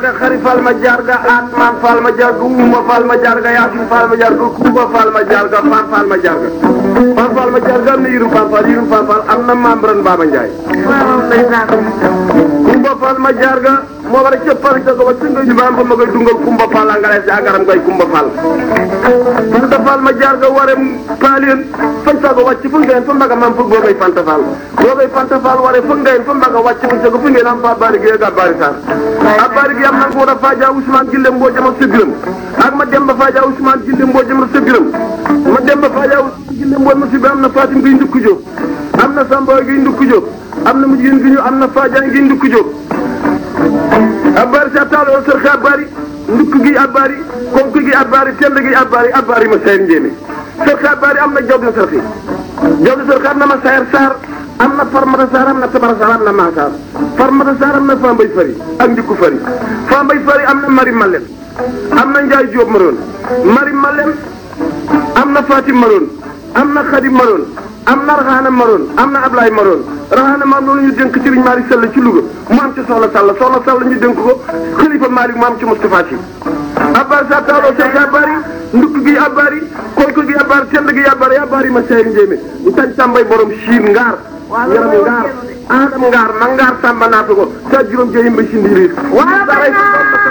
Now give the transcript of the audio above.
jarga xari fal ma jarga atman fal ma jarga uma fal ma jarga yasin fal ma jarga kuuba fal ma jarga fan fal ma jarga fan fal ma jarga am na yirum fan fal yirum fan fal am na membran Baba Ndiaye kumba fal ma jarga moo war a cëppal ca ko ba singa ñu baam ba ma koy dungal kumba fal a ngalees agaram koy kumba fal fanta fal ma jarga ware paalien fañ sago wàcc fu ngeen fa mbaga mam fug boogay fanta fal boogay fanta fal ware fu ngeen fa mbaga wàcc fu sago fu ngeen am fa bari gi ga bari sar a bari gi am na ko da faja Ousmane Gille mboo jama sebiram ak ma dem ba faja Ousmane Gille mboo jama sebiram ma dem ba faja Ousmane Gille mboo ma sebiram am na Fatim gi ndukku jóg am na Samba gi ndukku jóg am na mujjin gi ñu am na Fadiane gi ndukku jóg abari sa taalo sër abari ndukk gi abari konk gi abari tend gi abari abari ma sayar njéeme sër abari am na job na sër job na sër am na ma sayar saar am na farmata saar am na tabara saar am na maasaar farmata saar am na fambay fari ak ndikku fari fambay fari am na mari malem am na njaay jóob maroon mari malem am na fatim maroon am na xadim maroon am na raxaana maroon am na ablaay maroon raxaana maroon ñu dénk sëriñ Malick Sall ci Louga mu am ci soxla Sall soxla Sall ñu dénk ko xalifa Malick mu am ci Moustapha Sy abbar sa taaloo seex abari ndukk gi abari konk gi abari tend gi abari abari ma seyri njéemé ñu tañ tàmbay borom siin ngaar yaram ngaar aadam ngaar ma ngaar tàmba naatu ko sa juróom jeyim ba si ndiiriir